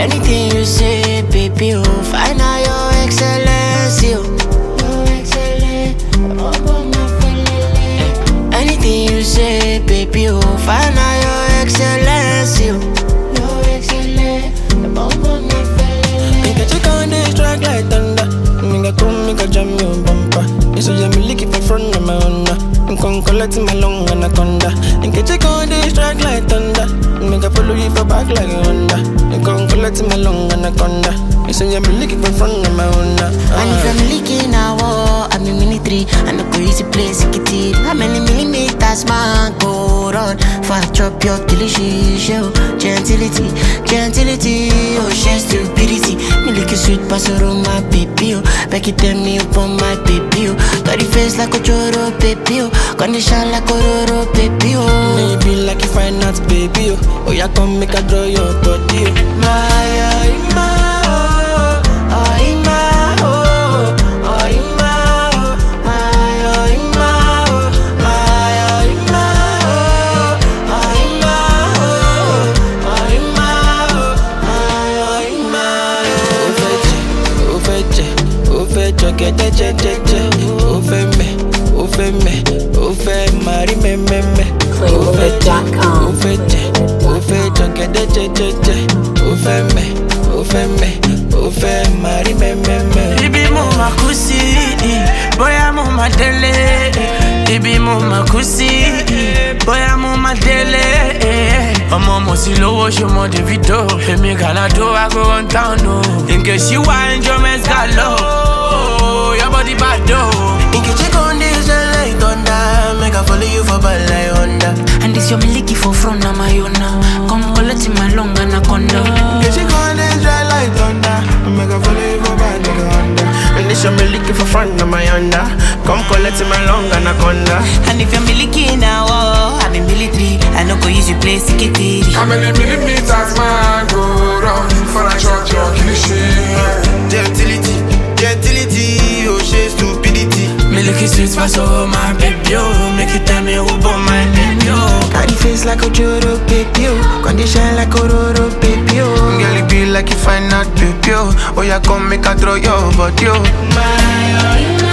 Anything you say, baby, oh, find out your excellence, yo. Your excellence, Anything you say, baby, oh, find out your excellence, yo. Your excellence, Make a check on this track like thunder. Make a come, make a jam your bumper. You say me lick it for front of my Honda. I'm con collect my long anaconda. Make a check on this track like thunder. Make a follow you for back like a Honda. I'm con collect my long anaconda. You say me lick it for front of my Honda. And if I'm leaking a war, I'm in military. I no go easy place, it it. How many millimeters man go run? For I chop your delicious show. Gentility, gentility, oh, she stupidity. Me lick a sweet pasoro, my baby, oh. Back it tell me upon my baby, oh. Got the face like a choro, baby, oh. Condition like a roro, baby, oh. Maybe like if I not baby, oh. Oh, yeah, come make a draw your body, oh. My, oh, my, oh, oh, my, oh, oh, my, oh, my, oh, my, oh, my, oh, my, oh, oh, my, oh, oh, my, oh, my, oh, Ó fẹ́ jẹ, ó fẹ́ jẹ, ó fẹ́ jọ̀gẹ̀dẹ̀ jẹ́jẹ́jẹ́. Ó fẹ́ mẹ̀, ó fẹ́ mẹ̀, ó fẹ́ mari mẹ́mẹ́mẹ́. Ó fẹ́ jẹ, ó fẹ́ jẹ, ó fẹ́ jọ̀gẹ̀dẹ̀ jẹ́jẹ́jẹ́. Ó fẹ́ mẹ̀, ó fẹ́ mẹ̀, ó fẹ́ mari mẹ́mẹ́mẹ́. Ibi mo ma kú sí, bóyá mo ma délé. Ibi mo ma kú sí, bóyá mo ma délé. Ọmọ mo sì lówó ṣọmọ Davido. Èmi Gàládó I go run town o. Nke ṣí wá enjoyment galo. Your body bad o. Nkechi con dey shine like thunder. Make I follow you for bad like Honda. And this your miliki for front of my own now. Come collect my long anaconda. Nkechi con dey shine like thunder. Make I follow you for bad like Honda. And this your me looking for front of my Honda. Come collect my long anaconda. And if you're milky now, oh, I'm in military. I no go use you play secretary. How many millimeters man go round for a shot your cliche? Gentility, gentility, oh she stupidity. Me look sweet for so my baby oh. Make you tell me who born my baby oh. Got the face like a Joro baby, oh. Condition like a Roro baby, oh. Girl, it be like you find out baby, oh. Oh, yeah, come make a throw your body, oh. My, oh, my,